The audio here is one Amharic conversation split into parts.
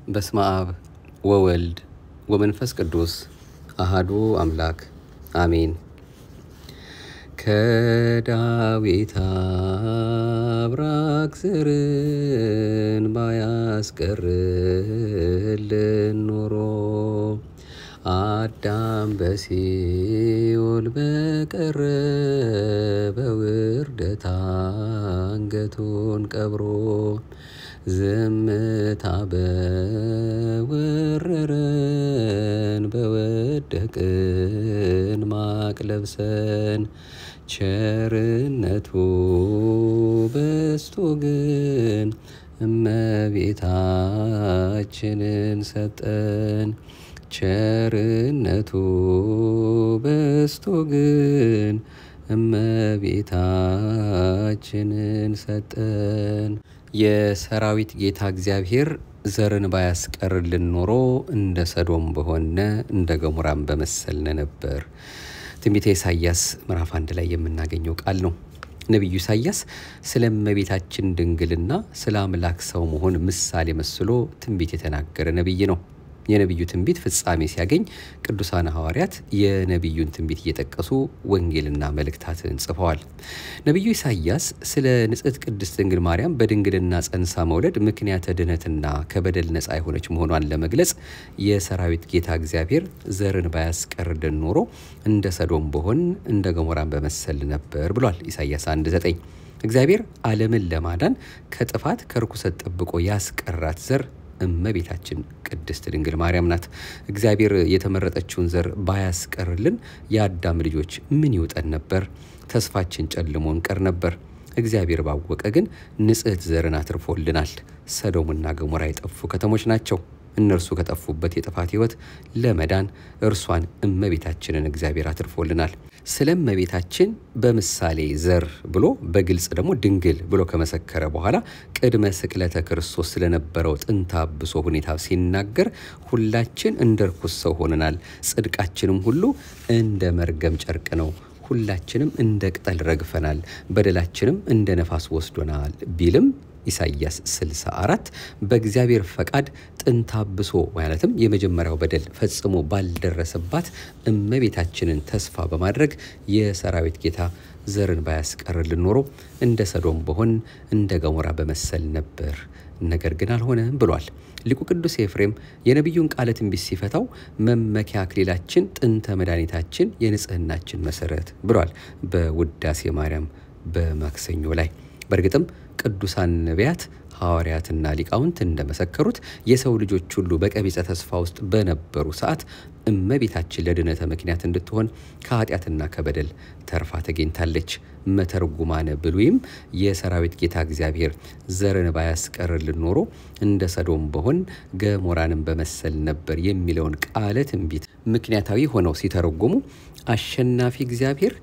በስመ አብ ወወልድ ወመንፈስ ቅዱስ አሃዱ አምላክ አሜን። ከዳዊት አብራክ ዘርን ባያስቀርልን ኖሮ አዳም በሲኦል በቀረ በውርደት አንገቱን ቀብሮ ዝምታ በወረረን በወደቅን ማቅ ለብሰን ቸርነቱ በስቶ ግን እመቤታችንን ሰጠን። ቸርነቱ በስቶ ግን እመቤታችንን ሰጠን። የሰራዊት ጌታ እግዚአብሔር ዘርን ባያስቀርልን ኖሮ እንደ ሰዶም በሆነ እንደ ገሞራም በመሰልነ ነበር። ትንቢተ ኢሳይያስ ምዕራፍ አንድ ላይ የምናገኘው ቃል ነው። ነቢዩ ኢሳይያስ ስለ እመቤታችን ድንግልና ስለ አምላክ ሰው መሆን ምሳሌ መስሎ ትንቢት የተናገረ ነቢይ ነው። የነቢዩ ትንቢት ፍጻሜ ሲያገኝ ቅዱሳን ሐዋርያት የነቢዩን ትንቢት እየጠቀሱ ወንጌልና መልእክታትን ጽፈዋል። ነቢዩ ኢሳይያስ ስለ ንጽሕት ቅድስት ድንግል ማርያም በድንግልና ጸንሳ መውለድ ምክንያተ ድኅነትና ከበደል ነፃ የሆነች መሆኗን ለመግለጽ የሰራዊት ጌታ እግዚአብሔር ዘርን ባያስቀርልን ኖሮ እንደ ሰዶም በሆን እንደ ገሞራን በመሰል ነበር ብሏል። ኢሳይያስ 1 9 እግዚአብሔር ዓለምን ለማዳን ከጥፋት ከርኩሰት ጠብቆ ያስቀራት ዘር እመቤታችን ቅድስት ድንግል ማርያም ናት። እግዚአብሔር የተመረጠችውን ዘር ባያስቀርልን የአዳም ልጆች ምን ይውጠን ነበር? ተስፋችን ጨልሞ እንቀር ነበር። እግዚአብሔር ባወቀ ግን ንጽሕት ዘርን አትርፎልናል። ሰዶምና ገሞራ የጠፉ ከተሞች ናቸው። እነርሱ ከጠፉበት የጥፋት ሕይወት ለመዳን እርሷን እመቤታችንን እግዚአብሔር አትርፎልናል። ስለ እመቤታችን በምሳሌ ዘር ብሎ በግልጽ ደግሞ ድንግል ብሎ ከመሰከረ በኋላ ቅድመ ስቅለተ ክርስቶስ ስለነበረው ጥንተ አብሶ ሁኔታ ሲናገር ሁላችን እንደ ርኩስ ሰው ሆነናል፣ ጽድቃችንም ሁሉ እንደ መርገም ጨርቅ ነው፣ ሁላችንም እንደ ቅጠል ረግፈናል፣ በደላችንም እንደ ነፋስ ወስዶናል ቢልም ኢሳይያስ 64 በእግዚአብሔር ፈቃድ ጥንተ አብሶ ማለትም የመጀመሪያው በደል ፈጽሞ ባልደረሰባት እመቤታችንን ተስፋ በማድረግ የሰራዊት ጌታ ዘርን ባያስቀርልን ኖሮ እንደ ሰዶም በሆን እንደ ገሞራ በመሰል ነበር። ነገር ግን አልሆነም ብሏል። ሊቁ ቅዱስ ኤፍሬም የነቢዩን ቃለ ትንቢት ሲፈታው መመኪያ አክሊላችን ጥንተ መድኃኒታችን የንጽህናችን መሰረት ብሏል በውዳሴ ማርያም በማክሰኞ ላይ። በእርግጥም ቅዱሳን ነቢያት ሐዋርያትና ሊቃውንት እንደመሰከሩት የሰው ልጆች ሁሉ በቀቢጸ ተስፋ ውስጥ በነበሩ ሰዓት እመቤታችን ለድነተ ምክንያት እንድትሆን ከኃጢአትና ከበደል ተርፋ ተገኝታለች። መተርጉማነ ብሉይም የሰራዊት ጌታ እግዚአብሔር ዘርን ባያስቀርልን ኖሮ እንደ ሰዶም በሆን ገሞራንም በመሰል ነበር የሚለውን ቃለ ትንቢት ምክንያታዊ ሆነው ሲተረጉሙ አሸናፊ እግዚአብሔር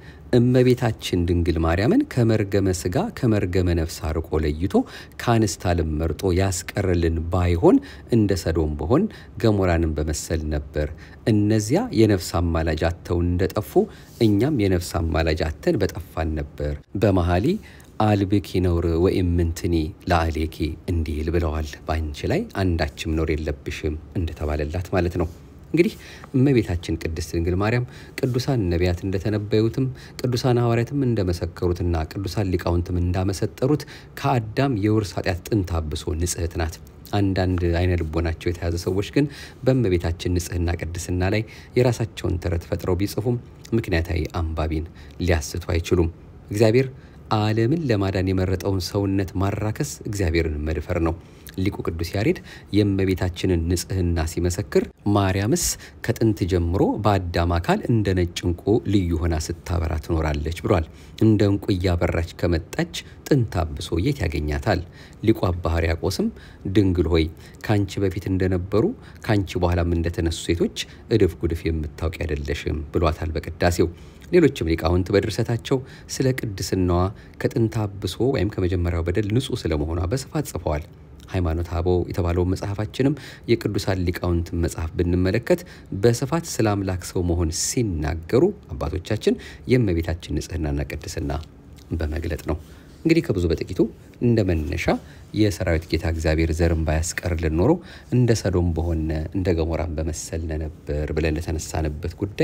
እመቤታችን ድንግል ማርያምን ከመርገመ ሥጋ ከመርገመ ነፍስ አርቆ ለይቶ ከአንስት ዓለም መርጦ ያስቀርልን ባይሆን እንደ ሰዶም በሆን ገሞራንም በመሰል ነበር። እነዚያ የነፍስ አማላጅ አጥተው እንደጠፉ እኛም የነፍስ አማላጅ አጥተን በጠፋን ነበር። በመሐሊ አልብኪ ነውር ወኢምንትኒ ለአሌኪ እንዲል ብለዋል። በአንቺ ላይ አንዳችም ነውር የለብሽም እንደተባለላት ማለት ነው። እንግዲህ እመቤታችን ቅድስት ድንግል ማርያም ቅዱሳን ነቢያት እንደተነበዩትም ቅዱሳን ሐዋርያትም እንደመሰከሩትና ቅዱሳን ሊቃውንትም እንዳመሰጠሩት ከአዳም የውርስ ኃጢአት ጥንተ አብሶ ንጽሕት ናት። አንዳንድ አይነ ልቦናቸው የተያዘ ሰዎች ግን በእመቤታችን ንጽሕና ቅድስና ላይ የራሳቸውን ተረት ፈጥረው ቢጽፉም ምክንያታዊ አንባቢን ሊያስቱ አይችሉም። እግዚአብሔር ዓለምን ለማዳን የመረጠውን ሰውነት ማራከስ እግዚአብሔርን መድፈር ነው። ሊቁ ቅዱስ ያሬድ የእመቤታችንን ንጽሕና ሲመሰክር ማርያምስ ከጥንት ጀምሮ በአዳም አካል እንደ ነጭ ዕንቁ ልዩ ሆና ስታበራ ትኖራለች ብሏል። እንደ ዕንቁ እያበራች ከመጣች ጥንተ አብሶ የት ያገኛታል? ሊቁ አባ ሕርያቆስም ድንግል ሆይ ከአንቺ በፊት እንደነበሩ ከአንቺ በኋላም እንደተነሱ ሴቶች እድፍ ጉድፍ የምታውቂ አይደለሽም ብሏታል በቅዳሴው። ሌሎችም ሊቃውንት በድርሰታቸው ስለ ቅድስናዋ ከጥንተ አብሶ ወይም ከመጀመሪያው በደል ንጹሕ ስለመሆኗ በስፋት ጽፈዋል። ሃይማኖተ አበው የተባለው መጽሐፋችንም የቅዱሳን ሊቃውንትን መጽሐፍ ብንመለከት በስፋት ስለ አምላክ ሰው መሆን ሲናገሩ አባቶቻችን የእመቤታችን ንጽሕናና ቅድስና በመግለጥ ነው። እንግዲህ ከብዙ በጥቂቱ እንደ መነሻ የሰራዊት ጌታ እግዚአብሔር ዘርን ባያስቀርልን ኖሮ እንደ ሰዶም በሆነ እንደ ገሞራን በመሰልነ ነበር ብለን እንደተነሳንበት ጉዳይ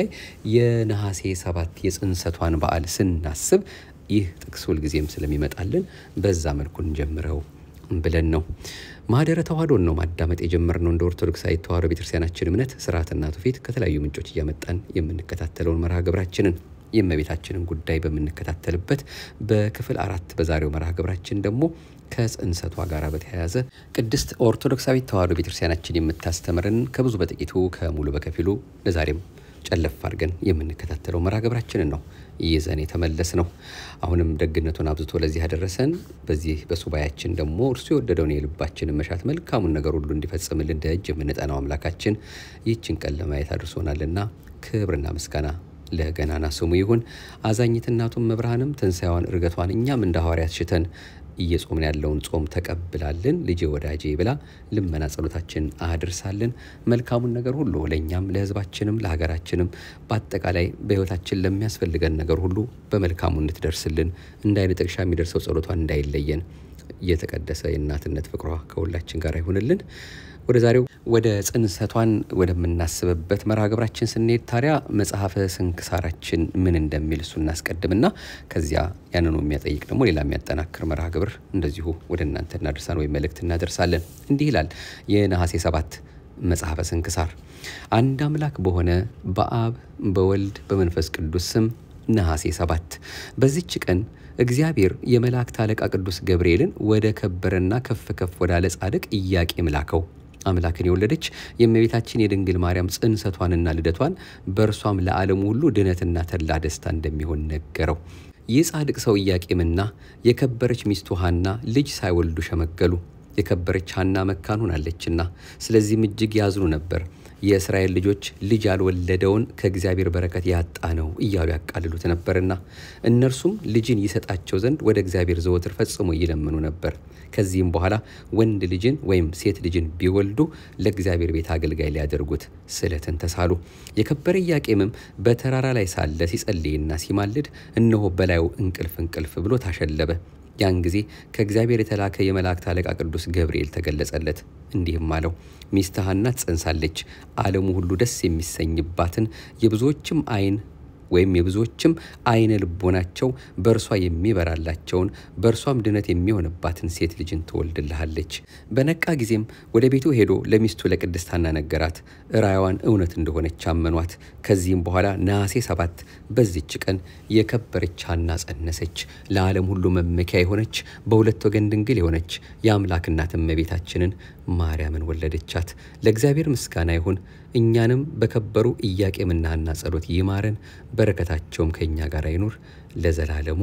የነሐሴ ሰባት የጽንሰቷን በዓል ስናስብ ይህ ጥቅስ ሁልጊዜም ስለሚመጣልን በዛ መልኩ እንጀምረው ብለን ነው። ማህደረ ተዋህዶን ነው ማዳመጥ የጀመርነው። እንደ ኦርቶዶክሳዊ ተዋህዶ ቤተክርስቲያናችን እምነት ስርዓትና ትውፊት ከተለያዩ ምንጮች እያመጣን የምንከታተለውን መርሃ ግብራችንን የእመቤታችንን ጉዳይ በምንከታተልበት በክፍል አራት በዛሬው መርሃ ግብራችን ደግሞ ከጽንሰቷ ጋር በተያያዘ ቅድስት ኦርቶዶክሳዊት ተዋህዶ ቤተክርስቲያናችን የምታስተምርን ከብዙ በጥቂቱ ከሙሉ በከፊሉ ለዛሬም ጨለፍ አድርገን የምንከታተለው መርሃ ግብራችንን ነው ይዘን የተመለስ ነው። አሁንም ደግነቱን አብዝቶ ለዚህ ያደረሰን በዚህ በሱባያችን ደግሞ እርሱ የወደደውን የልባችንን መሻት መልካሙን ነገር ሁሉ እንዲፈጽምልን ደጅ የምንጠናው አምላካችን ይህችን ቀን ለማየት አድርሶናልና ክብርና ምስጋና ለገናና ስሙ ይሁን። አዛኝት እናቱም መብርሃንም ትንሣኤዋን እርገቷን እኛም እንደ ሐዋርያት ሽተን እየጾምን ያለውን ጾም ተቀብላልን ልጄ ወዳጄ ብላ ልመና ጸሎታችን አድርሳልን። መልካሙን ነገር ሁሉ ለእኛም ለሕዝባችንም ለሀገራችንም በአጠቃላይ በሕይወታችን ለሚያስፈልገን ነገር ሁሉ በመልካሙ እንድትደርስልን እንደ አይነ ጥቅሻ የሚደርሰው ጸሎቷን እንዳይለየን የተቀደሰ የእናትነት ፍቅሯ ከሁላችን ጋር ይሁንልን። ወደ ዛሬው ወደ ጽንሰቷን ወደምናስብበት መርሃ ግብራችን ስንሄድ ታዲያ መጽሐፈ ስንክሳራችን ምን እንደሚል እሱ እናስቀድምና ከዚያ ያንኑ የሚያጠይቅ ደግሞ ሌላ የሚያጠናክር መርሃ ግብር እንደዚሁ ወደ እናንተ እናደርሳን ወይም መልእክት እናደርሳለን። እንዲህ ይላል የነሐሴ ሰባት መጽሐፈ ስንክሳር አንድ አምላክ በሆነ በአብ በወልድ በመንፈስ ቅዱስ ስም ነሐሴ ሰባት በዚች ቀን እግዚአብሔር የመላእክት አለቃ ቅዱስ ገብርኤልን ወደ ከበረና ከፍ ከፍ ወዳለ ጻድቅ ኢያቄም ላከው። አምላክን የወለደች የእመቤታችን የድንግል ማርያም ጽንሰቷንና ልደቷን በእርሷም ለዓለሙ ሁሉ ድነትና ተድላ ደስታ እንደሚሆን ነገረው። ይህ ጻድቅ ሰው ኢያቄምና የከበረች ሚስቱ ሐና ልጅ ሳይወልዱ ሸመገሉ። የከበረች ሐና መካን ሆናለችና፣ ስለዚህም እጅግ ያዝኑ ነበር። የእስራኤል ልጆች ልጅ ያልወለደውን ከእግዚአብሔር በረከት ያጣ ነው እያሉ ያቃልሉት ነበርና እነርሱም ልጅን ይሰጣቸው ዘንድ ወደ እግዚአብሔር ዘወትር ፈጽሞ ይለምኑ ነበር። ከዚህም በኋላ ወንድ ልጅን ወይም ሴት ልጅን ቢወልዱ ለእግዚአብሔር ቤት አገልጋይ ሊያደርጉት ስለትን ተሳሉ። የከበረ ኢያቄምም በተራራ ላይ ሳለ ሲጸልይና ሲማልድ እነሆ በላዩ እንቅልፍ እንቅልፍ ብሎ ታሸለበ። ያን ጊዜ ከእግዚአብሔር የተላከ የመላእክት አለቃ ቅዱስ ገብርኤል ተገለጸለት፣ እንዲህም አለው ሚስትህ ሐና ትጸንሳለች፣ ዓለሙ ሁሉ ደስ የሚሰኝባትን የብዙዎችም ዓይን ወይም የብዙዎችም ዓይነ ልቦናቸው በእርሷ የሚበራላቸውን በእርሷም ድነት የሚሆንባትን ሴት ልጅን ትወልድልሃለች። በነቃ ጊዜም ወደ ቤቱ ሄዶ ለሚስቱ ለቅድስት ሐና ነገራት። ራእይዋን እውነት እንደሆነች አመኗት። ከዚህም በኋላ ነሐሴ ሰባት በዚች ቀን የከበረች ሐና ጸነሰች። ለዓለም ሁሉ መመኪያ የሆነች በሁለት ወገን ድንግል የሆነች የአምላክ እናት እመቤታችንን ማርያምን ወለደቻት። ለእግዚአብሔር ምስጋና ይሁን። እኛንም በከበሩ ኢያቄምና ሐና ጸሎት ይማረን፣ በረከታቸውም ከእኛ ጋር ይኑር ለዘላለሙ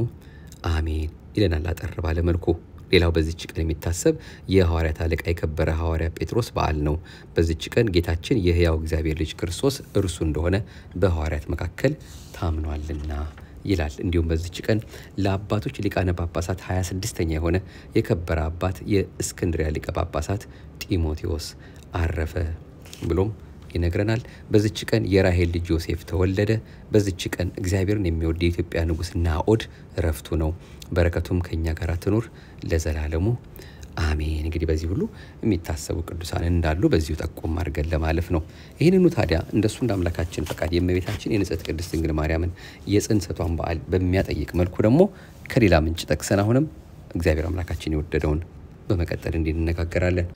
አሜን ይለናል አጠር ባለ መልኩ። ሌላው በዚች ቀን የሚታሰብ የሐዋርያት አለቃ የከበረ ሐዋርያ ጴጥሮስ በዓል ነው። በዚች ቀን ጌታችን የሕያው እግዚአብሔር ልጅ ክርስቶስ እርሱ እንደሆነ በሐዋርያት መካከል ታምኗልና ይላል። እንዲሁም በዚች ቀን ለአባቶች ሊቃነ ጳጳሳት 26ኛ የሆነ የከበረ አባት የእስክንድሪያ ሊቀ ጳጳሳት ጢሞቴዎስ አረፈ ብሎም ይነግረናል። በዚች ቀን የራሄል ልጅ ዮሴፍ ተወለደ። በዚች ቀን እግዚአብሔርን የሚወድ የኢትዮጵያ ንጉሥ ናኦድ እረፍቱ ነው። በረከቱም ከእኛ ጋር ትኑር ለዘላለሙ አሜን። እንግዲህ በዚህ ሁሉ የሚታሰቡ ቅዱሳን እንዳሉ በዚሁ ጠቆም አድርገን ለማለፍ ነው። ይህንኑ ታዲያ እንደሱ እንደ አምላካችን ፈቃድ የእመቤታችን የንጽሕት ቅድስት ድንግል ማርያምን የጽንሰቷን በዓል በሚያጠይቅ መልኩ ደግሞ ከሌላ ምንጭ ጠቅሰን አሁንም እግዚአብሔር አምላካችን የወደደውን በመቀጠል እንዲህ እንነጋገራለን።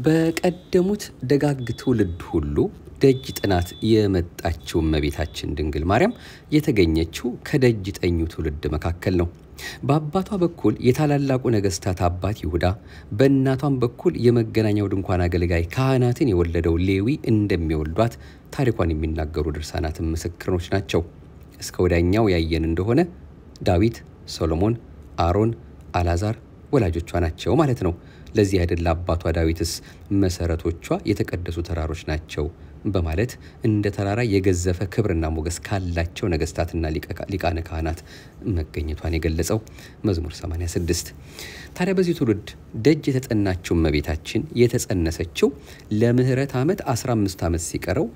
በቀደሙት ደጋግ ትውልድ ሁሉ ደጅ ጥናት የመጣችው እመቤታችን ድንግል ማርያም የተገኘችው ከደጅ ጠኙ ትውልድ መካከል ነው። በአባቷ በኩል የታላላቁ ነገሥታት አባት ይሁዳ፣ በእናቷም በኩል የመገናኛው ድንኳን አገልጋይ ካህናትን የወለደው ሌዊ እንደሚወልዷት ታሪኳን የሚናገሩ ድርሳናትን ምስክሮች ናቸው። እስከ ወዲያኛው ያየን እንደሆነ ዳዊት፣ ሶሎሞን፣ አሮን፣ አልዓዛር ወላጆቿ ናቸው ማለት ነው። ለዚህ አይደል አባቷ ዳዊትስ መሰረቶቿ የተቀደሱ ተራሮች ናቸው በማለት እንደ ተራራ የገዘፈ ክብርና ሞገስ ካላቸው ነገስታትና ሊቃነ ካህናት መገኘቷን የገለጸው መዝሙር 86። ታዲያ በዚህ ትውልድ ደጅ የተጠናችው እመቤታችን የተጸነሰችው ለምህረት ዓመት 15 ዓመት ሲቀረው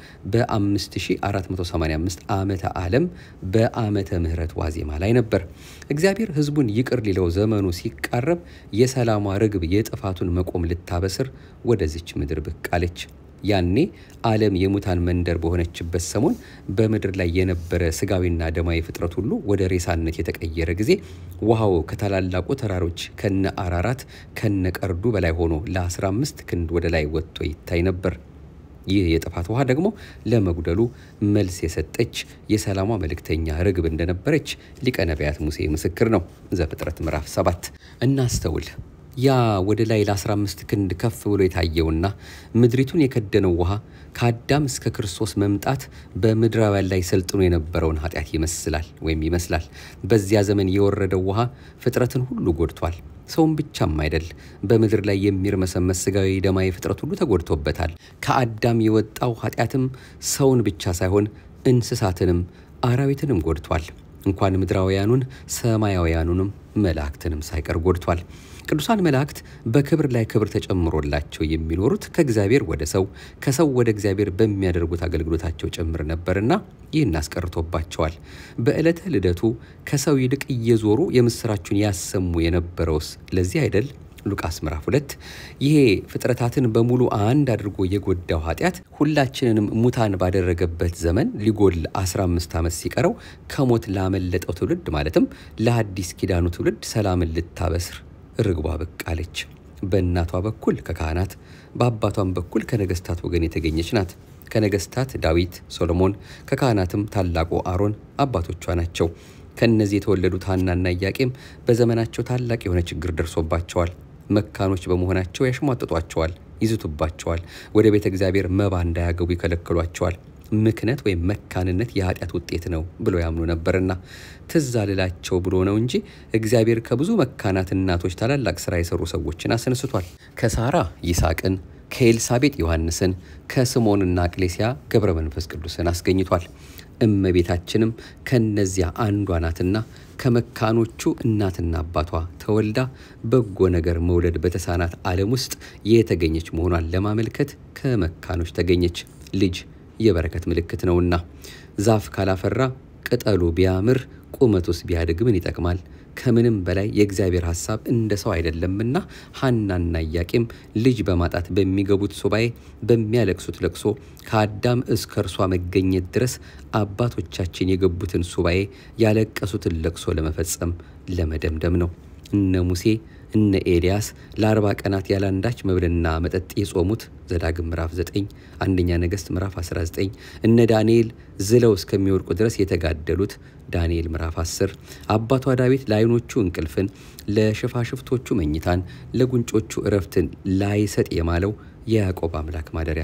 በ5485 ዓመተ ዓለም በዓመተ ምህረት ዋዜማ ላይ ነበር። እግዚአብሔር ሕዝቡን ይቅር ሊለው ዘመኑ ሲቃረብ የሰላሟ ርግብ የጥፋቱን መቆም ልታበስር ወደዚች ምድር ብቅ አለች። ያኔ ዓለም የሙታን መንደር በሆነችበት ሰሞን በምድር ላይ የነበረ ስጋዊና ደማዊ ፍጥረት ሁሉ ወደ ሬሳነት የተቀየረ ጊዜ ውሃው ከታላላቁ ተራሮች ከነ አራራት ከነ ቀርዱ በላይ ሆኖ ለ15 ክንድ ወደ ላይ ወጥቶ ይታይ ነበር። ይህ የጥፋት ውሃ ደግሞ ለመጉደሉ መልስ የሰጠች የሰላሟ መልእክተኛ ርግብ እንደነበረች ሊቀ ነቢያት ሙሴ ምስክር ነው። ዘፍጥረት ምዕራፍ 7 እናስተውል። ያ ወደ ላይ ለ15 ክንድ ከፍ ብሎ የታየውና ምድሪቱን የከደነው ውሃ ከአዳም እስከ ክርስቶስ መምጣት በምድራውያን ላይ ሰልጥኖ የነበረውን ኃጢአት ይመስላል ወይም ይመስላል። በዚያ ዘመን የወረደው ውሃ ፍጥረትን ሁሉ ጎድቷል። ሰውን ብቻም አይደል፣ በምድር ላይ የሚርመሰመስ ስጋዊ ደማዊ ፍጥረት ሁሉ ተጎድቶበታል። ከአዳም የወጣው ኃጢአትም ሰውን ብቻ ሳይሆን እንስሳትንም አራዊትንም ጎድቷል። እንኳን ምድራውያኑን ሰማያውያኑንም መላእክትንም ሳይቀር ጎድቷል። ቅዱሳን መላእክት በክብር ላይ ክብር ተጨምሮላቸው የሚኖሩት ከእግዚአብሔር ወደ ሰው ከሰው ወደ እግዚአብሔር በሚያደርጉት አገልግሎታቸው ጭምር ነበርና ይህን አስቀርቶባቸዋል። በዕለተ ልደቱ ከሰው ይልቅ እየዞሩ የምስራቹን ያሰሙ የነበረውስ ለዚህ አይደል? ሉቃስ ምዕራፍ ሁለት ይሄ ፍጥረታትን በሙሉ አንድ አድርጎ የጎዳው ኃጢአት ሁላችንንም ሙታን ባደረገበት ዘመን ሊጎል 15 ዓመት ሲቀረው ከሞት ላመለጠው ትውልድ ማለትም ለሐዲስ ኪዳኑ ትውልድ ሰላምን ልታበስር ርግቧ ብቅ አለች። በእናቷ በኩል ከካህናት በአባቷም በኩል ከነገስታት ወገን የተገኘች ናት። ከነገስታት ዳዊት፣ ሶሎሞን፣ ከካህናትም ታላቁ አሮን አባቶቿ ናቸው። ከእነዚህ የተወለዱት ሐናና ኢያቄም በዘመናቸው ታላቅ የሆነ ችግር ደርሶባቸዋል። መካኖች በመሆናቸው ያሽሟጥጧቸዋል፣ ይዝቱባቸዋል። ወደ ቤተ እግዚአብሔር መባ እንዳያገቡ ይከለክሏቸዋል። ምክነት ወይም መካንነት የኃጢአት ውጤት ነው ብሎ ያምኑ ነበርና ትዝ አልላቸው ብሎ ነው እንጂ እግዚአብሔር ከብዙ መካናት እናቶች ታላላቅ ስራ የሰሩ ሰዎችን አስነስቷል። ከሳራ ይስሐቅን፣ ከኤልሳቤጥ ዮሐንስን፣ ከስምዖንና ቅሌስያ ገብረ መንፈስ ቅዱስን አስገኝቷል። እመቤታችንም ከነዚያ አንዷ ናትና ከመካኖቹ እናትና አባቷ ተወልዳ በጎ ነገር መውለድ በተሳናት ዓለም ውስጥ የተገኘች መሆኗን ለማመልከት ከመካኖች ተገኘች። ልጅ የበረከት ምልክት ነውና ዛፍ ካላፈራ ቅጠሉ ቢያምር ቁመቱስ ቢያድግ ምን ይጠቅማል? ከምንም በላይ የእግዚአብሔር ሐሳብ እንደ ሰው አይደለምና ሐናና ኢያቄም ልጅ በማጣት በሚገቡት ሱባኤ በሚያለቅሱት ለቅሶ ከአዳም እስከ እርሷ መገኘት ድረስ አባቶቻችን የገቡትን ሱባኤ ያለቀሱትን ለቅሶ ለመፈጸም ለመደምደም ነው። እነ ሙሴ እነ ኤልያስ ለአርባ ቀናት ያላንዳች መብልና መጠጥ የጾሙት ዘዳግም ምዕራፍ 9 አንደኛ ነገሥት ምዕራፍ 19 እነ ዳንኤል ዝለው እስከሚወድቁ ድረስ የተጋደሉት ዳንኤል ምዕራፍ 10 አባቷ ዳዊት ለዓይኖቹ እንቅልፍን ለሽፋሽፍቶቹ መኝታን ለጉንጮቹ እረፍትን ላይሰጥ የማለው የያዕቆብ አምላክ ማደሪያ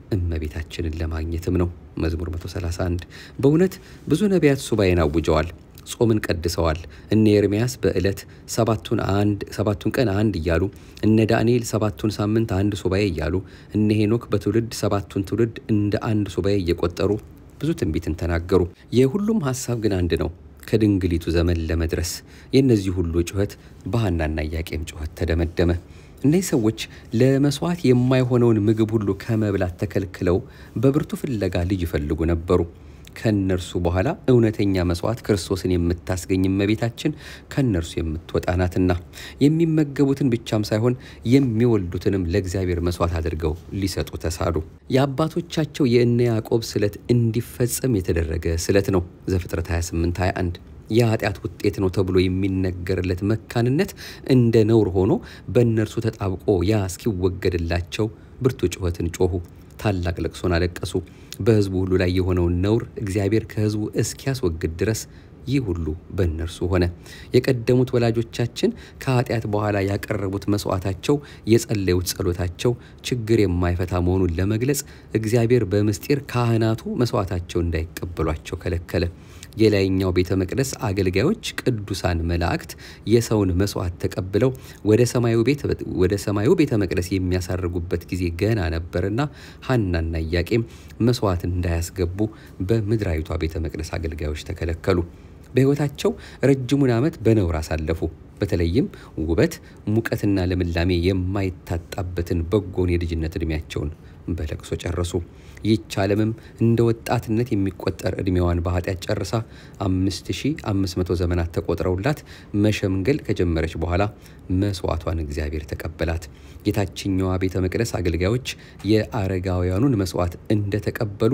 እመቤታችንን ለማግኘትም ነው። መዝሙር 131 በእውነት ብዙ ነቢያት ሱባኤን አውጀዋል። ጾምን ቀድሰዋል። እነ ኤርምያስ በዕለት ሰባቱን አንድ ሰባቱን ቀን አንድ እያሉ እነ ዳንኤል ሰባቱን ሳምንት አንድ ሱባኤ እያሉ እነ ሄኖክ በትውልድ ሰባቱን ትውልድ እንደ አንድ ሱባኤ እየቆጠሩ ብዙ ትንቢትን ተናገሩ። የሁሉም ሀሳብ ግን አንድ ነው፣ ከድንግሊቱ ዘመን ለመድረስ። የእነዚህ ሁሉ ጩኸት በሐናና ኢያቄም ጩኸት ተደመደመ። እነዚህ ሰዎች ለመስዋዕት የማይሆነውን ምግብ ሁሉ ከመብላት ተከልክለው በብርቱ ፍለጋ ልጅ ይፈልጉ ነበሩ። ከእነርሱ በኋላ እውነተኛ መስዋዕት ክርስቶስን የምታስገኝ እመቤታችን ከእነርሱ የምትወጣ ናትና የሚመገቡትን ብቻም ሳይሆን የሚወልዱትንም ለእግዚአብሔር መስዋዕት አድርገው ሊሰጡ ተሳሉ። የአባቶቻቸው የእነ ያዕቆብ ስለት እንዲፈጸም የተደረገ ስለት ነው። ዘፍጥረት 28 21 የኃጢአት ውጤት ነው ተብሎ የሚነገርለት መካንነት እንደ ነውር ሆኖ በእነርሱ ተጣብቆ ያ እስኪወገድላቸው ብርቱ ጩኸትን ጮኹ። ታላቅ ለቅሶን አለቀሱ። በሕዝቡ ሁሉ ላይ የሆነውን ነውር እግዚአብሔር ከሕዝቡ እስኪያስወግድ ድረስ ይህ ሁሉ በእነርሱ ሆነ። የቀደሙት ወላጆቻችን ከኃጢአት በኋላ ያቀረቡት መስዋዕታቸው፣ የጸለዩት ጸሎታቸው ችግር የማይፈታ መሆኑን ለመግለጽ እግዚአብሔር በምስጢር ካህናቱ መስዋዕታቸው እንዳይቀበሏቸው ከለከለ። የላይኛው ቤተ መቅደስ አገልጋዮች ቅዱሳን መላእክት የሰውን መስዋዕት ተቀብለው ወደ ሰማዩ ቤት ወደ ሰማዩ ቤተ መቅደስ የሚያሳርጉበት ጊዜ ገና ነበርና ሐናና ኢያቄም መስዋዕት እንዳያስገቡ በምድራዊቷ ቤተ መቅደስ አገልጋዮች ተከለከሉ። በሕይወታቸው ረጅሙን ዓመት በነውር አሳለፉ። በተለይም ውበት፣ ሙቀትና ልምላሜ የማይታጣበትን በጎን የልጅነት ዕድሜያቸውን በለቅሶ ጨረሱ። ይህች ዓለምም እንደ ወጣትነት የሚቆጠር ዕድሜዋን በኃጢአት ጨርሳ 5500 ዘመናት ተቆጥረውላት መሸምገል ከጀመረች በኋላ መስዋዕቷን እግዚአብሔር ተቀበላት። የታችኛዋ ቤተ መቅደስ አገልጋዮች የአረጋውያኑን መስዋዕት እንደተቀበሉ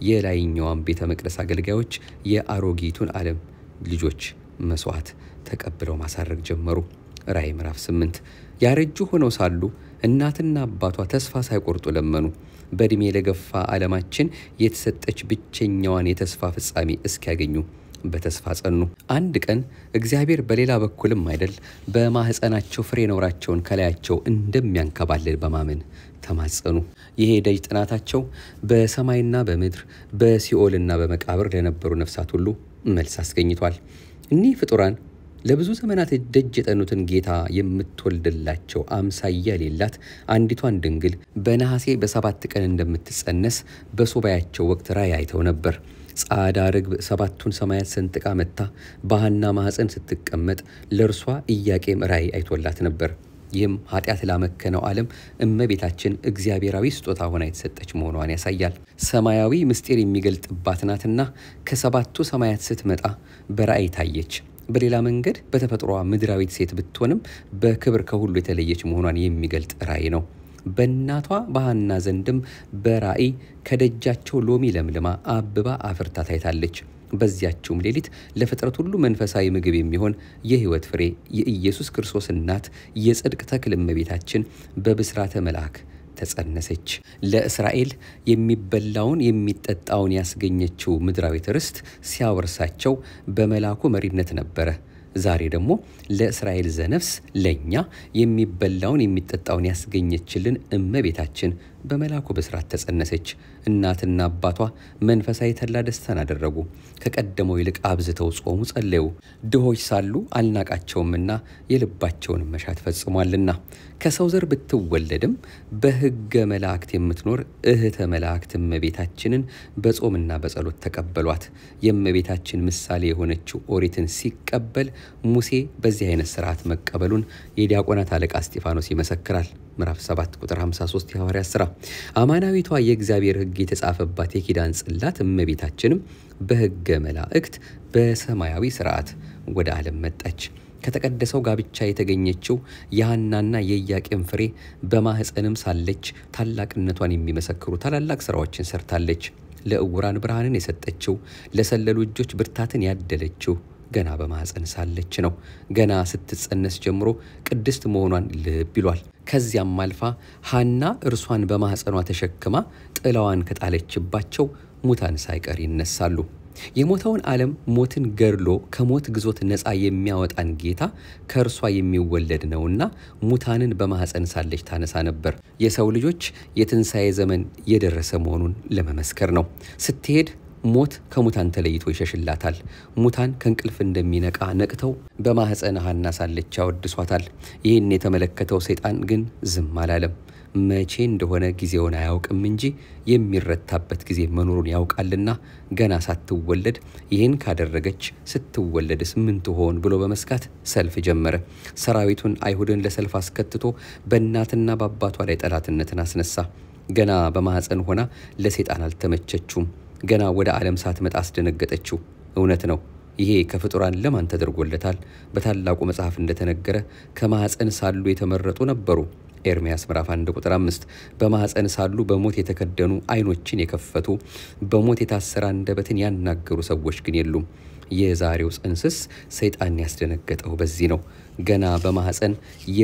የላይኛዋን ቤተ መቅደስ አገልጋዮች የአሮጊቱን ዓለም ልጆች መስዋዕት ተቀብለው ማሳረግ ጀመሩ። ራእይ ምዕራፍ 8 ያረጁ ሆነው ሳሉ እናትና አባቷ ተስፋ ሳይቆርጡ ለመኑ። በዕድሜ ለገፋ ዓለማችን የተሰጠች ብቸኛዋን የተስፋ ፍጻሜ እስኪያገኙ በተስፋ ጸኑ። አንድ ቀን እግዚአብሔር በሌላ በኩልም አይደል በማኅፀናቸው ፍሬ ነውራቸውን ከላያቸው እንደሚያንከባልል በማመን ተማጸኑ። ይሄ ደጅ ጥናታቸው በሰማይና በምድር በሲኦልና በመቃብር ለነበሩ ነፍሳት ሁሉ መልስ አስገኝቷል። እኒህ ፍጡራን ለብዙ ዘመናት ደጅ የጠኑትን ጌታ የምትወልድላቸው አምሳያ የሌላት አንዲቷን ድንግል በነሐሴ በሰባት ቀን እንደምትጸነስ በሱባኤያቸው ወቅት ራእይ አይተው ነበር። ጻዕዳ ርግብ ሰባቱን ሰማያት ሰንጥቃ መጥታ በሐና ማኅፀን ስትቀመጥ ለእርሷ ኢያቄም ራእይ አይቶላት ነበር። ይህም ኃጢአት ላመከነው ዓለም እመቤታችን እግዚአብሔራዊ ስጦታ ሆና የተሰጠች መሆኗን ያሳያል። ሰማያዊ ምስጢር የሚገልጥባት ናትና ከሰባቱ ሰማያት ስትመጣ በራእይ ታየች። በሌላ መንገድ በተፈጥሯ ምድራዊት ሴት ብትሆንም በክብር ከሁሉ የተለየች መሆኗን የሚገልጥ ራእይ ነው። በእናቷ በሐና ዘንድም በራእይ ከደጃቸው ሎሚ ለምልማ አብባ አፍርታ ታይታለች። በዚያችውም ሌሊት ለፍጥረት ሁሉ መንፈሳዊ ምግብ የሚሆን የሕይወት ፍሬ የኢየሱስ ክርስቶስ እናት የጽድቅ ተክል እመቤታችን በብስራተ መልአክ ተጸነሰች። ለእስራኤል የሚበላውን የሚጠጣውን ያስገኘችው ምድራዊት ርስት ሲያወርሳቸው በመልአኩ መሪነት ነበረ። ዛሬ ደግሞ ለእስራኤል ዘነፍስ ለእኛ የሚበላውን የሚጠጣውን ያስገኘችልን እመቤታችን በመልአኩ ብስራት ተጸነሰች። እናትና አባቷ መንፈሳዊ ተድላ ደስታን አደረጉ። ከቀደመው ይልቅ አብዝተው ጾሙ፣ ጸለዩ። ድሆች ሳሉ አልናቃቸውምና የልባቸውን መሻት ፈጽሟልና። ከሰው ዘር ብትወለድም በሕገ መላእክት የምትኖር እህተ መላእክት እመቤታችንን በጾምና በጸሎት ተቀበሏት። የእመቤታችን ምሳሌ የሆነችው ኦሪትን ሲቀበል ሙሴ በዚህ አይነት ስርዓት መቀበሉን የዲያቆናት አለቃ እስጢፋኖስ ይመሰክራል። ምዕራፍ 7 ቁጥር 53 የሐዋርያት ሥራ። አማናዊቷ የእግዚአብሔር ሕግ የተጻፈባት የኪዳን ጽላት እመቤታችንም በሕገ መላእክት በሰማያዊ ስርዓት ወደ ዓለም መጣች። ከተቀደሰው ጋብቻ የተገኘችው የሐናና የኢያቄም ፍሬ በማኅፀንም ሳለች ታላቅነቷን የሚመሰክሩ ታላላቅ ስራዎችን ሰርታለች። ለዕውራን ብርሃንን የሰጠችው፣ ለሰለሉ እጆች ብርታትን ያደለችው ገና በማኅፀን ሳለች ነው። ገና ስትጸነስ ጀምሮ ቅድስት መሆኗን ልብ ይሏል። ከዚያም አልፋ ሐና እርሷን በማኅፀኗ ተሸክማ ጥላዋን ከጣለችባቸው ሙታን ሳይቀር ይነሳሉ። የሞተውን ዓለም ሞትን ገድሎ ከሞት ግዞት ነፃ የሚያወጣን ጌታ ከእርሷ የሚወለድ ነውና ሙታንን በማኅፀን ሳለች ታነሳ ነበር። የሰው ልጆች የትንሣኤ ዘመን የደረሰ መሆኑን ለመመስከር ነው። ስትሄድ ሞት ከሙታን ተለይቶ ይሸሽላታል። ሙታን ከእንቅልፍ እንደሚነቃ ነቅተው በማኅፀነ ሐና ሳለች ያወድሷታል። ይህን የተመለከተው ሰይጣን ግን ዝም አላለም። መቼ እንደሆነ ጊዜውን አያውቅም እንጂ የሚረታበት ጊዜ መኖሩን ያውቃልና ገና ሳትወለድ ይህን ካደረገች ስትወለድስ ምን ትሆን ብሎ በመስጋት ሰልፍ ጀመረ። ሰራዊቱን አይሁድን ለሰልፍ አስከትቶ በእናትና በአባቷ ላይ ጠላትነትን አስነሳ። ገና በማኅፀን ሆና ለሰይጣን አልተመቸችውም። ገና ወደ ዓለም ሳትመጣ አስደነገጠችው። እውነት ነው። ይሄ ከፍጡራን ለማን ተደርጎለታል? በታላቁ መጽሐፍ እንደተነገረ ከማኅፀን ሳሉ የተመረጡ ነበሩ። ኤርምያስ ምዕራፍ 1 ቁጥር 5 በማኅፀን ሳሉ በሞት የተከደኑ ዓይኖችን የከፈቱ በሞት የታሰረ አንደበትን ያናገሩ ሰዎች ግን የሉም። የዛሬው ጽንስስ ሰይጣን ያስደነገጠው በዚህ ነው። ገና በማኅፀን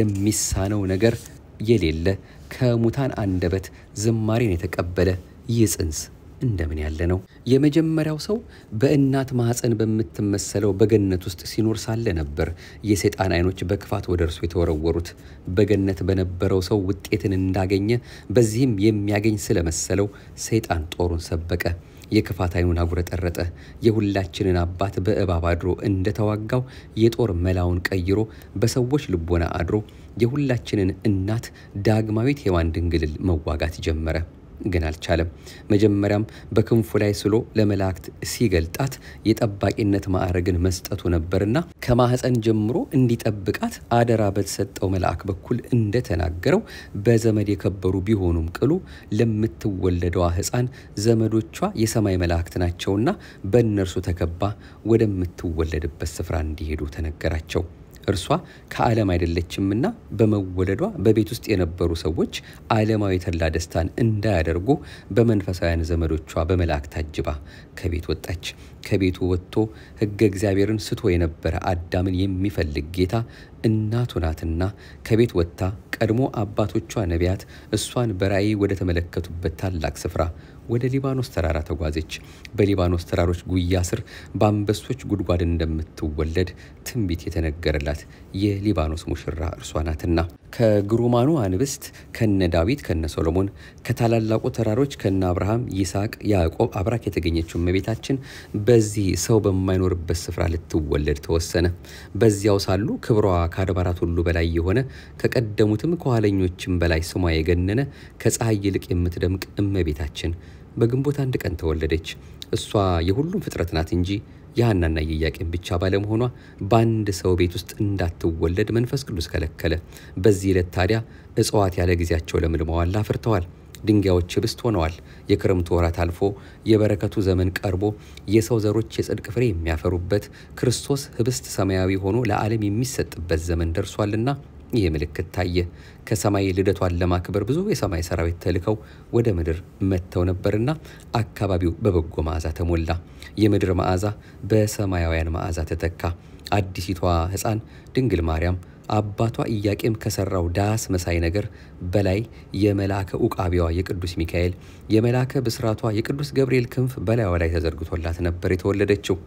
የሚሳነው ነገር የሌለ ከሙታን አንደበት ዝማሬን የተቀበለ ይህ ጽንስ እንደምን ያለ ነው! የመጀመሪያው ሰው በእናት ማኅፀን በምትመሰለው በገነት ውስጥ ሲኖር ሳለ ነበር የሰይጣን ዓይኖች በክፋት ወደ እርሱ የተወረወሩት። በገነት በነበረው ሰው ውጤትን እንዳገኘ በዚህም የሚያገኝ ስለመሰለው ሰይጣን ጦሩን ሰበቀ። የክፋት ዓይኑን አጉረጠረጠ። የሁላችንን አባት በእባብ አድሮ እንደተዋጋው የጦር መላውን ቀይሮ በሰዎች ልቦና አድሮ የሁላችንን እናት ዳግማዊት ሔዋን ድንግልን መዋጋት ጀመረ። ግን አልቻለም። መጀመሪያም በክንፉ ላይ ስሎ ለመላእክት ሲገልጣት የጠባቂነት ማዕረግን መስጠቱ ነበርና ከማኅፀን ጀምሮ እንዲጠብቃት አደራ በተሰጠው መልአክ በኩል እንደተናገረው በዘመድ የከበሩ ቢሆኑም ቅሉ ለምትወለደዋ ሕፃን ዘመዶቿ የሰማይ መላእክት ናቸውና በእነርሱ ተከባ ወደምትወለድበት ስፍራ እንዲሄዱ ተነገራቸው። እርሷ ከዓለም አይደለችምና በመወለዷ በቤት ውስጥ የነበሩ ሰዎች ዓለማዊ ተድላ ደስታን እንዳያደርጉ በመንፈሳውያን ዘመዶቿ በመላእክት ታጅባ ከቤት ወጣች። ከቤቱ ወጥቶ ሕገ እግዚአብሔርን ስቶ የነበረ አዳምን የሚፈልግ ጌታ እናቱ ናትና ከቤት ወጥታ ቀድሞ አባቶቿ ነቢያት እሷን በራእይ ወደ ተመለከቱበት ታላቅ ስፍራ ወደ ሊባኖስ ተራራ ተጓዘች። በሊባኖስ ተራሮች ጉያ ስር በአንበሶች ጉድጓድ እንደምትወለድ ትንቢት የተነገረላት የሊባኖስ ሙሽራ እርሷ ናትና ከግሩማኑ አንብስት ከነ ዳዊት ከነ ሶሎሞን ከታላላቁ ተራሮች ከነ አብርሃም፣ ይስሐቅ፣ ያዕቆብ አብራክ የተገኘችው እመቤታችን በዚህ ሰው በማይኖርበት ስፍራ ልትወለድ ተወሰነ። በዚያው ሳሉ ክብሯ ከአድባራት ሁሉ በላይ የሆነ ከቀደሙትም ከኋለኞችም በላይ ስሟ የገነነ ከፀሐይ ይልቅ የምትደምቅ እመቤታችን በግንቦት አንድ ቀን ተወለደች። እሷ የሁሉም ፍጥረት ናት እንጂ የሐናና የኢያቄም ብቻ ባለመሆኗ በአንድ ሰው ቤት ውስጥ እንዳትወለድ መንፈስ ቅዱስ ከለከለ። በዚህ ዕለት ታዲያ እጽዋት ያለ ጊዜያቸው ለምልመዋል፣ አፍርተዋል። ድንጋዮች ህብስት ሆነዋል። የክረምቱ ወራት አልፎ የበረከቱ ዘመን ቀርቦ የሰው ዘሮች የጽድቅ ፍሬ የሚያፈሩበት ክርስቶስ ህብስት ሰማያዊ ሆኖ ለዓለም የሚሰጥበት ዘመን ደርሷልና ይህ ምልክት ታየ። ከሰማይ ልደቷን ለማክበር ብዙ የሰማይ ሰራዊት ተልከው ወደ ምድር መጥተው ነበርና አካባቢው በበጎ መዓዛ ተሞላ። የምድር መዓዛ በሰማያውያን መዓዛ ተተካ። አዲሲቷ ሕፃን ድንግል ማርያም አባቷ ኢያቄም ከሰራው ዳስ መሳይ ነገር በላይ የመልአከ ኡቃቢዋ የቅዱስ ሚካኤል የመልአከ ብስራቷ የቅዱስ ገብርኤል ክንፍ በላይዋ ላይ ተዘርግቶላት ነበር የተወለደችው።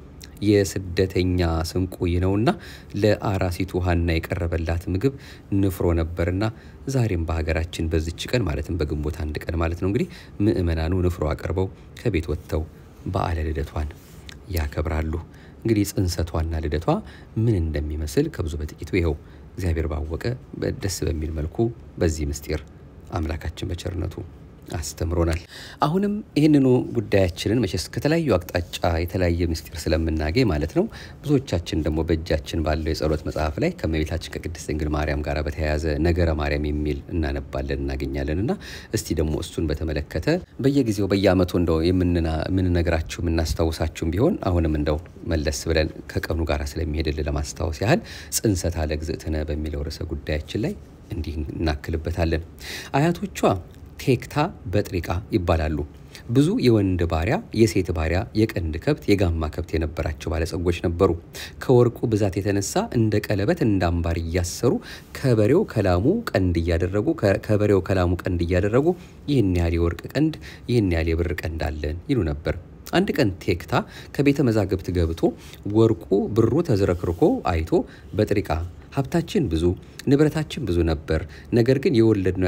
የስደተኛ ስንቁ ይህ ነውና ለአራሲቱ ሐና የቀረበላት ምግብ ንፍሮ ነበርና ዛሬም በሀገራችን በዚች ቀን ማለትም በግንቦት አንድ ቀን ማለት ነው እንግዲህ ምእመናኑ ንፍሮ አቅርበው ከቤት ወጥተው በዓለ ልደቷን ያከብራሉ። እንግዲህ ጽንሰቷና ልደቷ ምን እንደሚመስል ከብዙ በጥቂቱ ይኸው እግዚአብሔር ባወቀ ደስ በሚል መልኩ በዚህ ምስጢር አምላካችን በቸርነቱ አስተምሮናል። አሁንም ይህንኑ ጉዳያችንን መቼስ ከተለያዩ አቅጣጫ የተለያየ ምስጢር ስለምናገኝ ማለት ነው ብዙዎቻችን ደግሞ በእጃችን ባለው የጸሎት መጽሐፍ ላይ ከእመቤታችን ከቅድስት ድንግል ማርያም ጋር በተያያዘ ነገረ ማርያም የሚል እናነባለን እናገኛለን እና እስቲ ደግሞ እሱን በተመለከተ በየጊዜው በየዓመቱ እንደው የምንነግራችሁ የምናስታውሳችሁም ቢሆን አሁንም እንደው መለስ ብለን ከቀኑ ጋር ስለሚሄድልን ለማስታወስ ያህል ጽንሰተ ለእግዝእትነ በሚለው ርዕሰ ጉዳያችን ላይ እንዲህ እናክልበታለን። አያቶቿ ቴክታ በጥሪቃ ይባላሉ። ብዙ የወንድ ባሪያ፣ የሴት ባሪያ፣ የቀንድ ከብት፣ የጋማ ከብት የነበራቸው ባለጸጎች ነበሩ። ከወርቁ ብዛት የተነሳ እንደ ቀለበት እንደ አምባር እያሰሩ ከበሬው ከላሙ ቀንድ እያደረጉ ከበሬው ከላሙ ቀንድ እያደረጉ ይህን ያህል የወርቅ ቀንድ፣ ይህን ያህል የብር ቀንድ አለን ይሉ ነበር። አንድ ቀን ቴክታ ከቤተ መዛግብት ገብቶ ወርቁ ብሩ ተዝረክርኮ አይቶ በጥሪቃ ሀብታችን ብዙ ንብረታችን ብዙ ነበር፣ ነገር ግን የወለድነው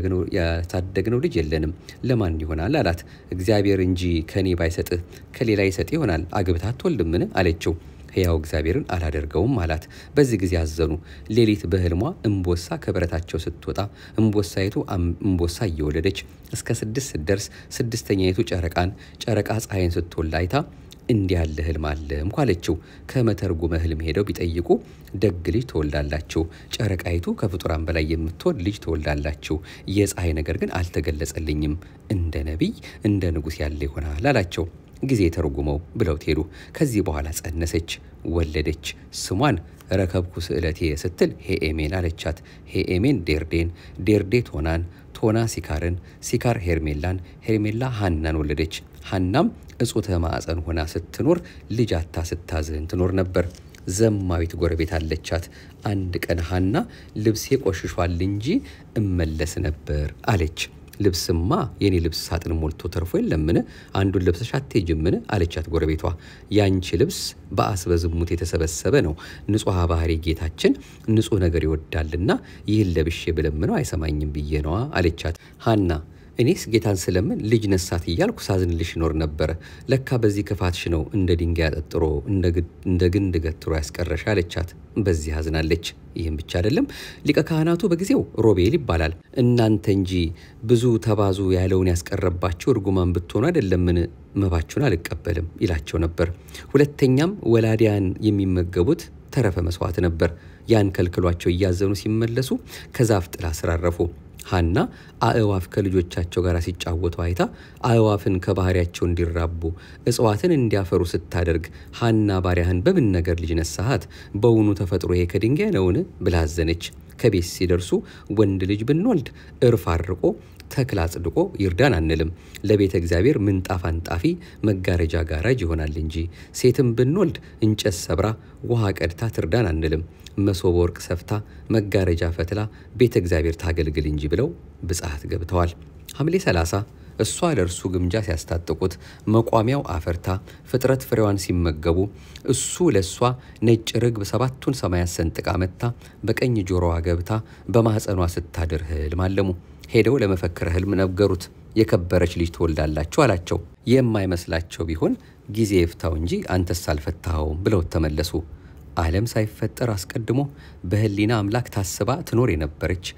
ያሳደግነው ልጅ የለንም፣ ለማን ይሆናል አላት። እግዚአብሔር እንጂ ከኔ ባይሰጥህ ከሌላ ይሰጥ ይሆናል፣ አግብተህ አትወልድምን አለችው። ሕያው እግዚአብሔርን አላደርገውም አላት። በዚህ ጊዜ አዘኑ። ሌሊት በሕልሟ እምቦሳ ከበረታቸው ስትወጣ እምቦሳይቱ እምቦሳ እየወለደች እስከ ስድስት ስትደርስ ስድስተኛይቱ ጨረቃን ጨረቃ ፀሐይን ስትወልድ አይታ እንዲህ ያለ ህልም አለ እንኳ አለችው። ከመተርጉመ ህልም ሄደው ቢጠይቁ ደግ ልጅ ትወልዳላችሁ፣ ጨረቃይቱ ከፍጡራን በላይ የምትወልድ ልጅ ትወልዳላችሁ። የፀሐይ ነገር ግን አልተገለጸልኝም፣ እንደ ነቢይ እንደ ንጉሥ ያለ ይሆናል አላቸው። ጊዜ ተርጉመው ብለው ሄዱ። ከዚህ በኋላ ጸነሰች፣ ወለደች። ስሟን ረከብኩ ስዕለቴ ስትል ሄኤሜን አለቻት። ሄኤሜን ዴርዴን፣ ዴርዴ ቶናን፣ ቶና ሲካርን፣ ሲካር ሄርሜላን፣ ሄርሜላ ሀናን ወለደች። ሀናም እጹተ ማዕፀን ሆና ስትኖር ልጅ አታ ስታዝን ትኖር ነበር። ዘማዊት ጎረቤት አለቻት። አንድ ቀን ሀና ልብሴ ቆሽሿል እንጂ እመለስ ነበር አለች። ልብስማ የኔ ልብስ ሳጥን ሞልቶ ተርፎ የለምን? አንዱን ለብሰሽ አትሄጂምን? አለቻት ጎረቤቷ። ያንቺ ልብስ በአስበ ዝሙት የተሰበሰበ ነው። ንጹሐ ባህሪ ጌታችን ንጹሕ ነገር ይወዳልና ይህን ለብሼ ብለምነው አይሰማኝም ብዬ ነዋ አለቻት። ሀና እኔስ ጌታን ስለምን ልጅ ነሳት እያልኩ ሳዝንልሽ ይኖር ነበረ። ለካ በዚህ ክፋትሽ ነው እንደ ድንጋይ አጠጥሮ እንደ ግንድ ገትሮ ያስቀረሽ አለቻት። በዚህ አዝናለች። ይህም ብቻ አይደለም፣ ሊቀ ካህናቱ በጊዜው ሮቤል ይባላል። እናንተ እንጂ ብዙ ተባዙ ያለውን ያስቀረባችሁ እርጉማን ብትሆኑ አይደለምን መባችሁን አልቀበልም ይላቸው ነበር። ሁለተኛም ወላዲያን የሚመገቡት ተረፈ መስዋዕት ነበር። ያን ከልክሏቸው እያዘኑ ሲመለሱ ከዛፍ ጥላ ስር አረፉ። ሀና አእዋፍ ከልጆቻቸው ጋር ሲጫወቱ አይታ አእዋፍን ከባህሪያቸው እንዲራቡ እጽዋትን እንዲያፈሩ ስታደርግ ሀና ባሪያህን በምን ነገር ልጅ ነሳሃት? በውኑ ተፈጥሮ ይሄ ከድንጋይ ነውን? ብላ አዘነች። ከቤት ሲደርሱ ወንድ ልጅ ብንወልድ እርፍ አርቆ ተክል አጽድቆ ይርዳን አንልም። ለቤተ እግዚአብሔር ምንጣፍ አንጣፊ መጋረጃ ጋራጅ ይሆናል እንጂ ሴትም ብንወልድ እንጨት ሰብራ ውሃ ቀድታ ትርዳን አንልም። መሶበ ወርቅ ሰፍታ መጋረጃ ፈትላ ቤተ እግዚአብሔር ታገልግል እንጂ ብለው ብጽሐት ገብተዋል። ሐምሌ 30 እሷ ለእርሱ ግምጃ ሲያስታጥቁት መቋሚያው አፈርታ ፍጥረት ፍሬዋን ሲመገቡ እሱ ለእሷ ነጭ ርግብ ሰባቱን ሰማያት ሰንጥቃ መታ በቀኝ ጆሮዋ ገብታ በማኅፀኗ ስታድር ህልም አለሙ። ሄደው ለመፈክረ ህልም ነገሩት። የከበረች ልጅ ትወልዳላችሁ አላቸው። የማይመስላቸው ቢሆን ጊዜ ይፍታው እንጂ አንተስ አልፈታኸውም ብለው ተመለሱ። ዓለም ሳይፈጠር አስቀድሞ በህሊና አምላክ ታስባ ትኖር የነበረች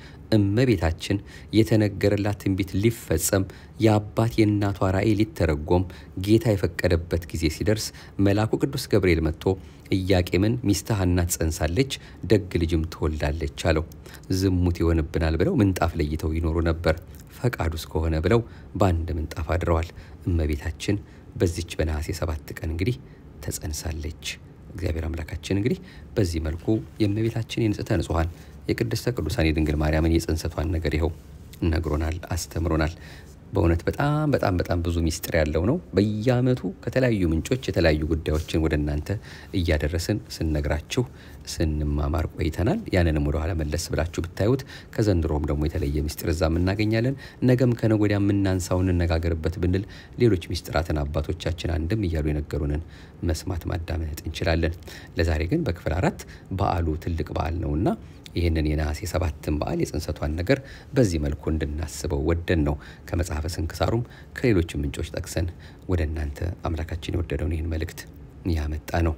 እመቤታችን የተነገረላት ትንቢት ሊፈጸም የአባት የእናቷ ራእይ ሊተረጎም ጌታ የፈቀደበት ጊዜ ሲደርስ መልአኩ ቅዱስ ገብርኤል መጥቶ ኢያቄምን ሚስትህ ሐና ትጸንሳለች፣ ደግ ልጅም ትወልዳለች አለው። ዝሙት ይሆንብናል ብለው ምንጣፍ ለይተው ይኖሩ ነበር። ፈቃዱ እስከሆነ ብለው በአንድ ምንጣፍ አድረዋል። እመቤታችን በዚች በነሐሴ ሰባት ቀን እንግዲህ ተጸንሳለች። እግዚአብሔር አምላካችን እንግዲህ በዚህ መልኩ የእመቤታችን የንጽሕተ ንጹሐን የቅድስተ ቅዱሳን የድንግል ማርያምን የጽንሰቷን ነገር ይኸው ነግሮናል፣ አስተምሮናል። በእውነት በጣም በጣም በጣም ብዙ ሚስጥር ያለው ነው። በየዓመቱ ከተለያዩ ምንጮች የተለያዩ ጉዳዮችን ወደ እናንተ እያደረስን ስንነግራችሁ ስንማማር ቆይተናል። ያንንም ወደኋላ መለስ ብላችሁ ብታዩት ከዘንድሮም ደግሞ የተለየ ሚስጥር እዛም እናገኛለን። ነገም ከነገ ወዲያ የምናንሳው እንነጋገርበት ብንል ሌሎች ሚስጥራትን አባቶቻችን አንድም እያሉ የነገሩንን መስማት ማዳመጥ እንችላለን። ለዛሬ ግን በክፍል አራት በዓሉ ትልቅ በዓል ነውና ይህንን የነሐሴ ሰባትን በዓል የጽንሰቷን ነገር በዚህ መልኩ እንድናስበው ወደን ነው ከመጽሐፈ ስንክሳሩም ከሌሎችም ምንጮች ጠቅሰን ወደ እናንተ አምላካችን የወደደውን ይህን መልእክት ያመጣ ነው።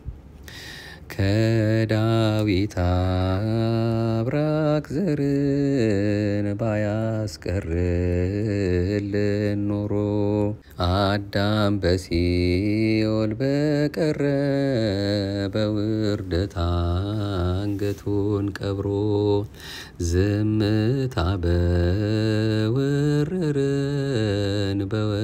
ከዳዊት አብራክ ዘርን ባያስቀርልን ኖሮ አዳም በሲኦል በቀረ በውርደት አንገቱን ቀብሮ ዝምታ በወረረን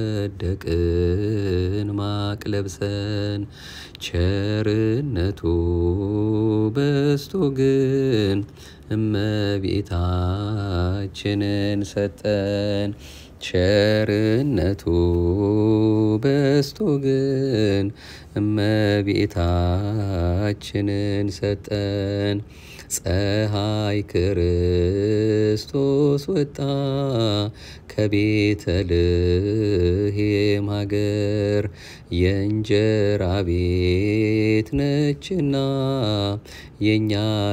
በወደቅን ማቅ ለብሰን ቸርነቱ በስቶ ግን እመቤታችንን ሰጠን። ቸርነቱ በስቶ ግን እመቤታችንን ሰጠን። ፀሐይ ክርስቶስ ወጣ ከቤተልሔም ሀገር የእንጀራ ቤት ነችና የእኛ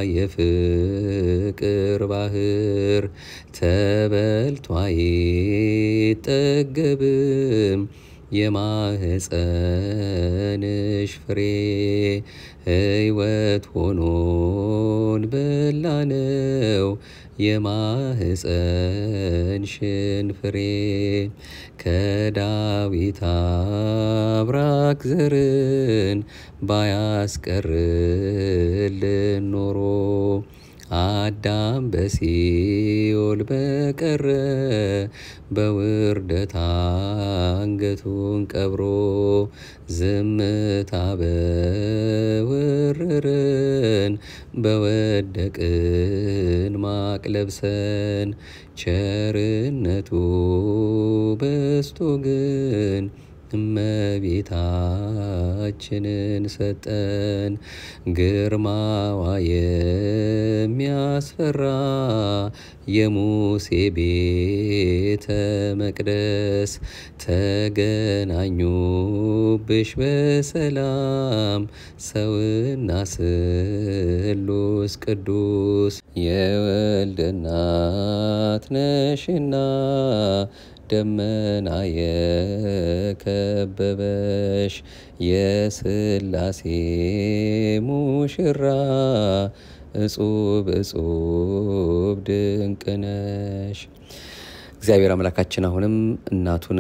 የፍቅር ባህር ተበልቶ አይጠገብም የማህፀንሽ ፍሬ ሕይወት ሆኖን በላነው የማህፀንሽን ፍሬ ከዳዊት አብራክ ዘርን ባያስቀርልን ኖሮ አዳም በሲኦል በቀረ በውርደት አንገቱን ቀብሮ ዝምታ በወረረን በወደቅን ማቅ ለብሰን ቸርነቱ በስቶ ግን እመቤታችንን ሰጠን። ግርማዋ የሚያስፈራ የሙሴ ቤተ መቅደስ ተገናኙብሽ በሰላም ሰውና ስሉስ ቅዱስ የወልድ እናት ነሽና ደመና የከበበሽ የስላሴ ሙሽራ እጹብ እጹብ ድንቅ ነሽ። እግዚአብሔር አምላካችን አሁንም እናቱን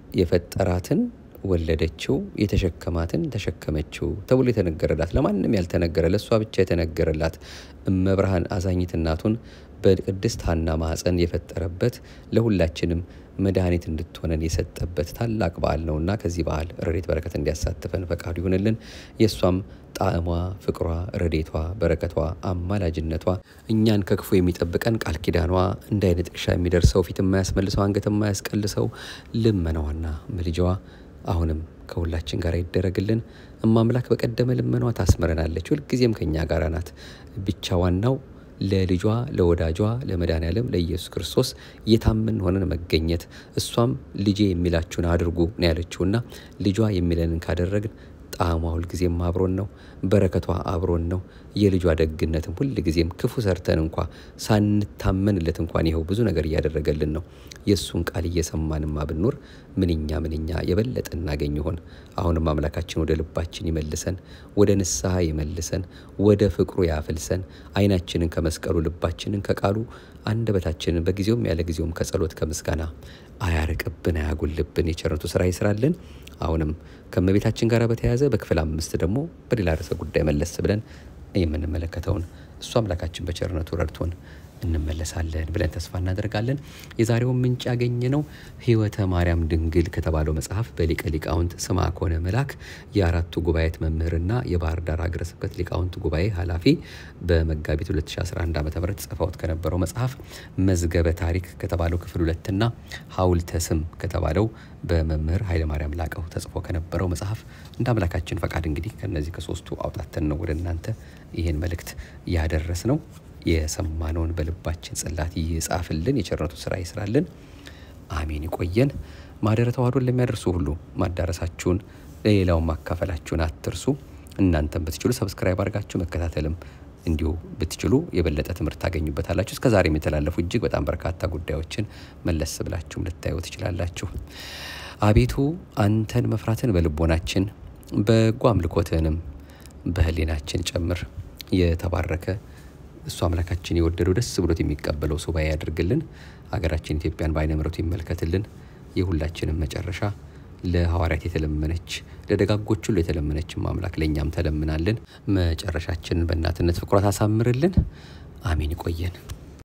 የፈጠራትን ወለደችው፣ የተሸከማትን ተሸከመችው ተብሎ የተነገረላት ለማንም ያልተነገረ ለእሷ ብቻ የተነገረላት እመብርሃን አዛኝት እናቱን በቅድስት ሐና ማኅፀን የፈጠረበት ለሁላችንም መድኃኒት እንድትሆነን የሰጠበት ታላቅ በዓል ነውና ከዚህ በዓል ረድኤት በረከት እንዲያሳትፈን ፈቃዱ ይሁንልን። የእሷም ጣዕሟ፣ ፍቅሯ፣ ረድኤቷ፣ በረከቷ፣ አማላጅነቷ እኛን ከክፉ የሚጠብቀን ቃል ኪዳኗ እንደ አይነ ጥቅሻ የሚደርሰው ፊት የማያስመልሰው አንገት የማያስቀልሰው ልመናዋና ምልጃዋ አሁንም ከሁላችን ጋር ይደረግልን። እማምላክ በቀደመ ልመኗ ታስምረናለች። ሁልጊዜም ከእኛ ጋር ናት። ብቻ ዋናው ለልጇ ለወዳጇ ለመድኃኔዓለም ለኢየሱስ ክርስቶስ የታመን ሆነን መገኘት እሷም ልጄ የሚላችሁን አድርጉ ነው ያለችውና ልጇ የሚለንን ካደረግን ጣዕሟ ሁልጊዜም አብሮን ነው። በረከቷ አብሮን ነው። የልጇ ደግነትም ሁልጊዜም ክፉ ሰርተን እንኳ ሳንታመንለት እንኳን ይኸው ብዙ ነገር እያደረገልን ነው። የእሱን ቃል እየሰማንማ ብንኖር ምንኛ ምንኛ የበለጠ እናገኝ ይሆን? አሁንም አምላካችን ወደ ልባችን ይመልሰን፣ ወደ ንስሐ ይመልሰን፣ ወደ ፍቅሩ ያፍልሰን። ዓይናችንን ከመስቀሉ ልባችንን ከቃሉ አንደበታችንን በጊዜውም ያለ ጊዜውም ከጸሎት ከምስጋና አያርቅብን፣ አያጎልብን። የቸርነቱ ስራ ይስራልን። አሁንም ከእመቤታችን ጋር በተያያዘ በክፍል አምስት ደግሞ በሌላ ርዕሰ ጉዳይ መለስ ብለን የምንመለከተውን እሱ አምላካችን በቸርነቱ ረድቶን እንመለሳለን ብለን ተስፋ እናደርጋለን። የዛሬውን ምንጭ ያገኘ ነው ሕይወተ ማርያም ድንግል ከተባለው መጽሐፍ በሊቀ ሊቃውንት ስምዐኮነ መላክ የአራቱ ጉባኤት መምህርና የባህር ዳር ሀገረ ስብከት ሊቃውንት ጉባኤ ኃላፊ በመጋቢት 2011 ዓ ም ጽፈውት ከነበረው መጽሐፍ መዝገበ ታሪክ ከተባለው ክፍል ሁለትና ሐውልተ ስም ከተባለው በመምህር ኃይለማርያም ላቀው ተጽፎ ከነበረው መጽሐፍ እንደ አምላካችን ፈቃድ እንግዲህ ከነዚህ ከሶስቱ አውጣተን ነው ወደ እናንተ ይህን መልእክት ያደረስ ነው። የሰማነውን በልባችን ጽላት ይጻፍልን፣ የቸርነቱ ስራ ይስራልን። አሜን። ይቆየን። ማህደረ ተዋሕዶን ለሚያደርሱ ሁሉ ማዳረሳችሁን ለሌላውን ማካፈላችሁን አትርሱ። እናንተም ብትችሉ ሰብስክራይብ አድርጋችሁ መከታተልም እንዲሁ ብትችሉ የበለጠ ትምህርት ታገኙበታላችሁ። እስከ ዛሬም የተላለፉ እጅግ በጣም በርካታ ጉዳዮችን መለስ ብላችሁም ልታዩ ትችላላችሁ። አቤቱ አንተን መፍራትን በልቦናችን በጎ አምልኮትህንም በህሊናችን ጨምር። የተባረከ እሱ አምላካችን የወደደው ደስ ብሎት የሚቀበለው ሱባኤ ያድርግልን። ሀገራችን ኢትዮጵያን በዓይነ ምሕረቱ ይመልከትልን። የሁላችንም መጨረሻ ለሐዋርያት የተለመነች ለደጋጎች ሁሉ የተለመነችም አምላክ ለእኛም ተለምናልን። መጨረሻችንን በእናትነት ፍቅሯ ታሳምርልን። አሜን። ይቆየን።